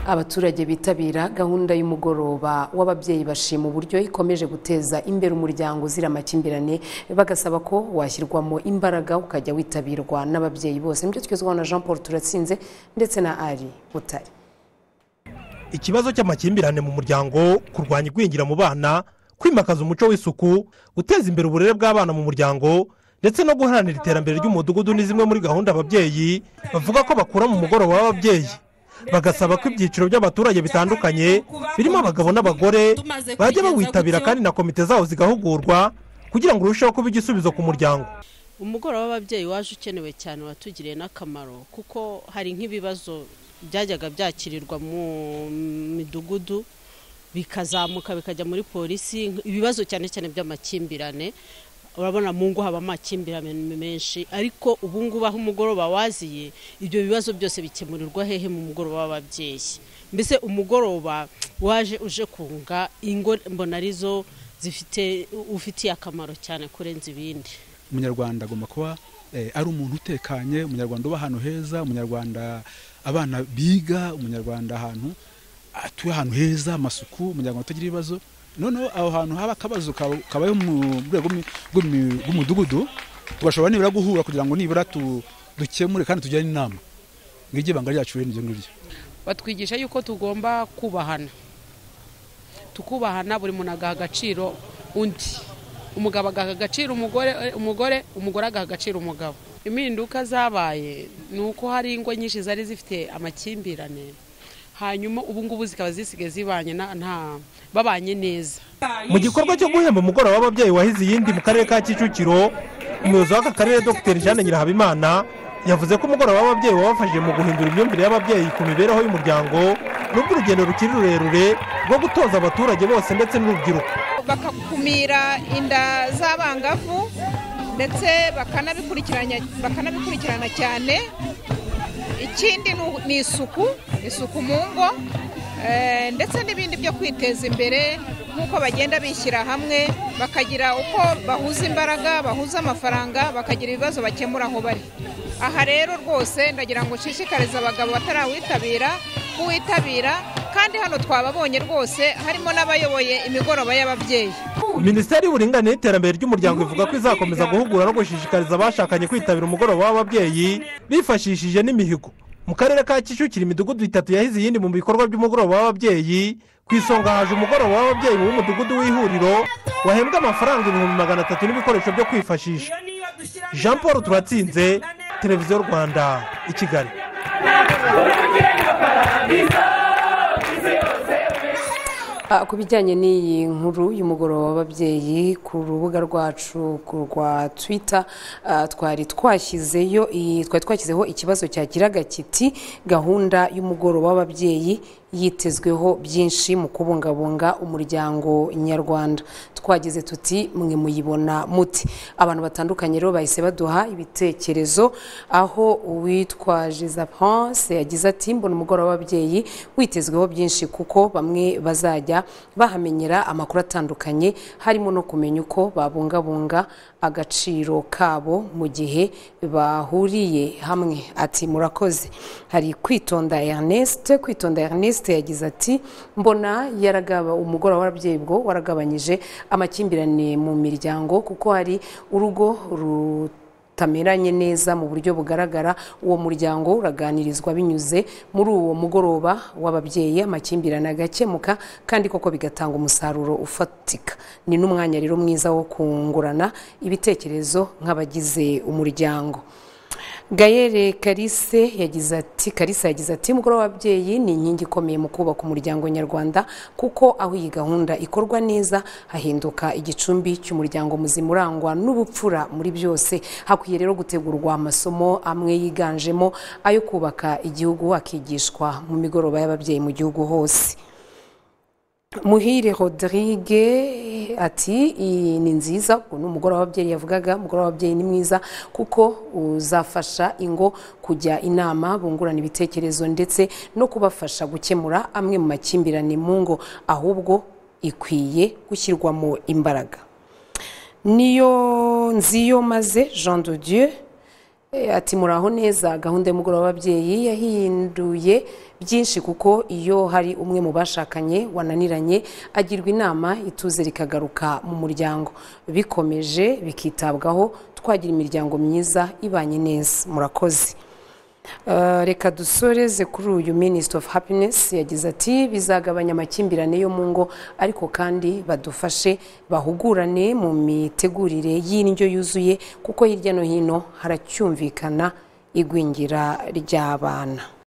abaturage bitabira gahunda y'umugoroba w'ababyeyi bashima uburyo ikomeje guteza imbere umuryango uzira amakimbirane bagasaba ko washyirwamo imbaraga ukajya witabirwa n'ababyeyi bose nibyo twizwaho na Jean Paul Turatsinze ndetse na Ali Butare ikibazo cy'amakimbirane mu muryango kurwanya igwingira mu bana kwimakaza umuco w'isuku guteza imbere uburere bw'abana mu muryango ndetse no guharanira iterambere ry'umudugudu ni zimwe muri gahunda ababyeyi bavuga ko bakura mu mugoroba w'ababyeyi bagasaba ko ibyiciro by'abaturage bitandukanye birimo abagabo n'abagore bajya bawitabira kandi na komite zawo zigahugurwa kugira ngo urusheho kuba igisubizo ku muryango umugoroba w'ababyeyi waje ukenewe cyane watugiriye n'akamaro kuko hari nk'ibibazo byajyaga byakirirwa mu midugudu bikazamuka bikajya muri polisi ibibazo cyane cyane by'amakimbirane urabona mu ngo haba amakimbirane menshi ariko ubu ngubu aho umugoroba waziye ibyo bibazo byose bikemurirwa hehe mu mugoroba w'ababyeyi mbese umugoroba waje uje kunga ingo mbona arizo zifite ufitiye akamaro cyane kurenza ibindi umunyarwanda agomba kuba ari umuntu utekanye umunyarwanda uba ahantu heza umunyarwanda abana biga umunyarwanda ahantu atuye ahantu heza amasuku umunyarwanda utagira ibibazo noneho aho hantu haba akabazo kabaye mu rwego rw'umudugudu tubashobora nibura guhura kugira ngo nibura dukemure kandi tugire inama ngiryo ibanga ryacu n'ibyo ngibyo batwigisha yuko tugomba kubahana tukubahana buri muntu agaha agaciro undi umugabo agaha agaciro umugore umugore umugore agaha agaciro umugabo impinduka zabaye ni uko hari ingo nyinshi zari zifite amakimbirane hanyuma ubu ngubu zikaba zisigaye zibanye nta babanye neza mu gikorwa cyo guhemba umugoroba w'ababyeyi wahize iyindi mu karere ka kicukiro umuyobozi w'aka karere dr jeanne nyirahabimana yavuze ko umugoroba w'ababyeyi wabafashije mu guhindura imyumvire y'ababyeyi ku mibereho y'umuryango n'ubwo urugendo rukiri rurerure rwo gutoza abaturage bose ndetse n'urubyiruko bagakumira inda z'abangavu ndetse bakanabikurikirana cyane ikindi ni isuku isuku mu ngo ndetse n'ibindi byo kwiteza imbere nk'uko bagenda bishyira hamwe bakagira uko bahuza imbaraga bahuza amafaranga bakagira ibibazo bakemura aho bari aha rero rwose ndagira ngo ushishikarize abagabo batarawitabira kuwitabira kandi hano twababonye rwose harimo n'abayoboye imigoroba y'ababyeyi minisiteri y'uburinganire n'iterambere ry'umuryango ivuga ko izakomeza guhugura no gushishikariza abashakanye kwitabira umugoroba w'ababyeyi bifashishije n'imihigo mu karere ka kicukiro imidugudu itatu yahize iyindi mu bikorwa by'umugoroba w'ababyeyi ku isonga haje umugoroba w'ababyeyi w'umudugudu w'ihuriro wahembwa amafaranga ibihumbi magana atatu n'ibikoresho byo kwifashisha jean paul turatsinze televiziyo rwanda i kigali ku bijyanye n'iyi nkuru y'umugoroba w'ababyeyi ku rubuga rwacu rwa twita twari twashyizeyo twari twashyizeho ikibazo cyagiraga kiti gahunda y'umugoroba w'ababyeyi yitezweho byinshi mu kubungabunga umuryango nyarwanda twagize tuti mwe muyibona muti abantu batandukanye rero bahise baduha ibitekerezo aho uwitwa Pense yagize ati mbona umugoroba w'ababyeyi witezweho byinshi kuko bamwe bazajya bahamenyera amakuru atandukanye harimo no kumenya uko babungabunga agaciro kabo mu gihe bahuriye hamwe ati murakoze hari kwitonda Ernest kwitonda Ernest yagize ati mbona yaragaba umugoroba w'ababyeyi bwo waragabanyije amakimbirane mu miryango kuko hari urugo rutameranye neza mu buryo bugaragara uwo muryango uraganirizwa binyuze muri uwo mugoroba w'ababyeyi amakimbirane agakemuka kandi koko bigatanga umusaruro ufatika ni n'umwanya rero mwiza wo kungurana ibitekerezo nk'abagize umuryango gayere karise yagize ati karisa yagize ati umugoroba w'ababyeyi ni inkingi ikomeye mu kubaka umuryango nyarwanda kuko aho iyi gahunda ikorwa neza hahinduka igicumbi cy'umuryango muzima urangwa n'ubupfura muri byose hakwiye rero gutegurwa amasomo amwe yiganjemo ayo kubaka igihugu akigishwa mu migoroba y'ababyeyi mu gihugu hose muhire Rodrigue ati iyi ni nziza ni umugoroba w'ababyeyi yavugaga umugoroba w'ababyeyi ni mwiza kuko uzafasha ingo kujya inama bungurana ibitekerezo ndetse no kubafasha gukemura amwe mu makimbirane mu ngo ahubwo ikwiye gushyirwamo imbaraga niyo nziyo maze jean de dieu Eh, Ati muraho neza gahunda y'umugoroba w'ababyeyi yahinduye byinshi kuko iyo hari umwe mu bashakanye wananiranye agirwa inama ituze rikagaruka mu muryango bikomeje bikitabwaho twagira imiryango myiza ibanye neza murakoze Eh, reka dusoreze kuri uyu minisitiri ofu hapinesi yagize ati bizagabanya amakimbirane yo mu ngo ariko kandi badufashe bahugurane mu mitegurire y'indyo yuzuye kuko hirya no hino haracyumvikana igwingira ry'abana